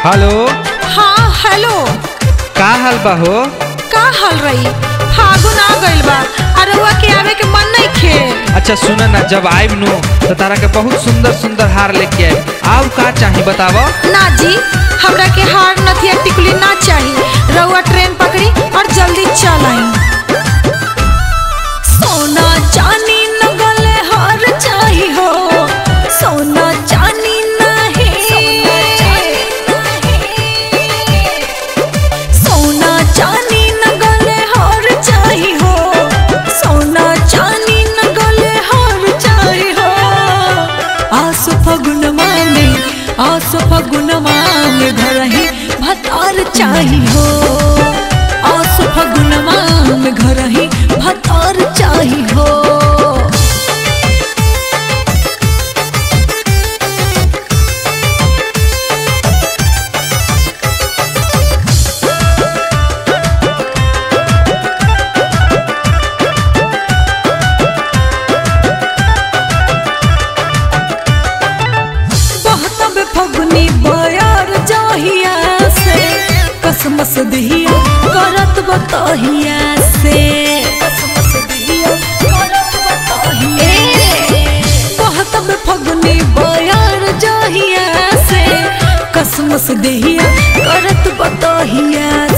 hello हाँ hello का हाल बा हो का हाल रही फागुन आ गइल बा अरुआ के आवे के मन नहीं खे अच्छा सुन ना जब आइब नु तो तारा के बहुत सुंदर सुंदर हार लेके आए आव का चाही बताव ना जी हमरा के हार नथिया टिकुली ना चाहिए रउआ ट्रेन पकड़ी और जल्दी चल आई सोना चांदी न गले हार चाही हो सोना चांदी नहीं सोना चांदी न गले हार चाही हो सोना चांदी न गले हार चाही हो आसो फगुन माने आसो फगुन माने घरही भतार चाही हो आसो फगुन माने घरही भतार चाही हो बहतब फगुनी बयार जाहिया से कसमस दिहिया करत बतहिया से कसमस दिहिया करत बतहिया बहतब फगुनी बयार जाहिया से कसमस दिहिया करत बतहिया